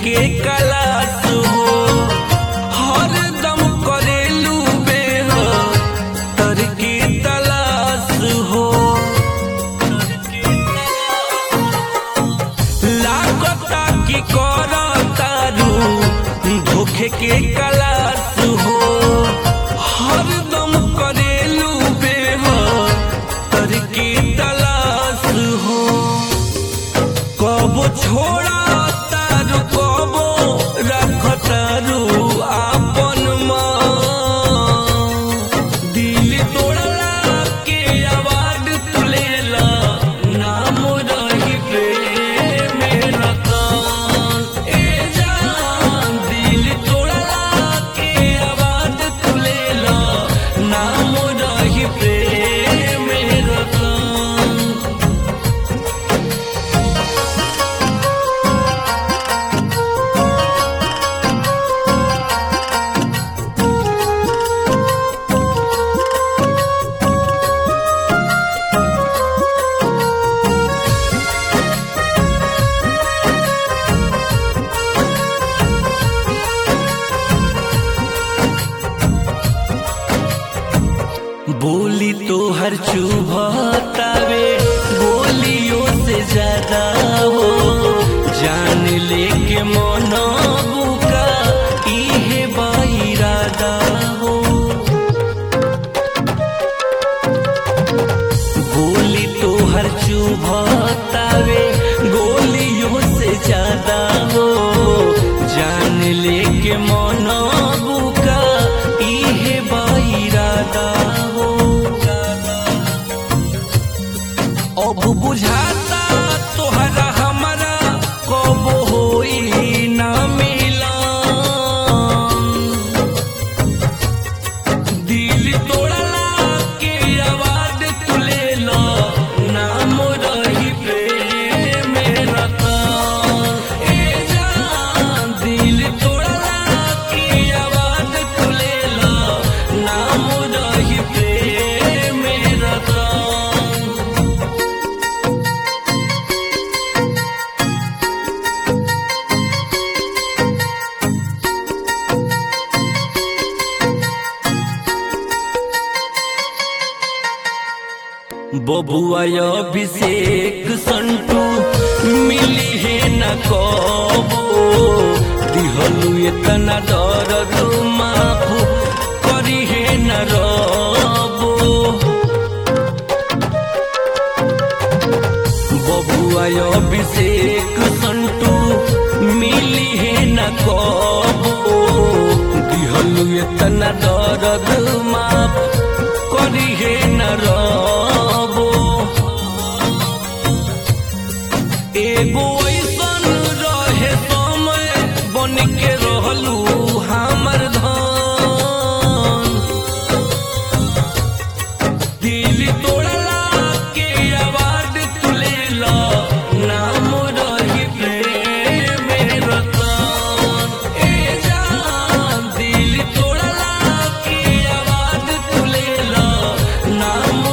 के कलास हो हरदम करेलू बेह तर की तलाश हो लागता की कर तारू धोखे के कलास हो हरदम करेलू बेह तर की तलाश हो कबो छोड़ा तारू कबो रख तारू आपन माँ दिल तोड़ला के आवाज तुलेला नाम रही प्रेम रतन ए जान दिल तोड़ला के आवाज तुलेला नाम रही प्रेम रतन बोली तो हर चुभतावे बोलियों से ज्यादा हो जान लेके मनो बुका इहे बाइरादा हो बोली तो हर चुभतावे गोलियों से ज्यादा हो जान लेके मनो बुका इहे बाइरादा हो अब बुझाता तोहरा हमारा कब होई ना मिला दिल तोड़ला के आवाज तुलेला नाम रही प्रेम रतन ए जान दिल तोड़ला के आवाज तुलेला नाम रही प्रेम रतन बबुआ अभिषेक संटू मिली है न कबो दिहलू इतना दर्द माफ करी है न रबो बबुआ अभिषेक संटू मिली है न कबो दिहलू इतना दर्द माफ करी है न रबो एगो ऐसन रहे समय बन के रहलू हमर धन दिल तोड़ला के आवाज तुलेला नाम रही प्रेम रतन ए जान दिल तोड़ला के आवाज तुलेला नाम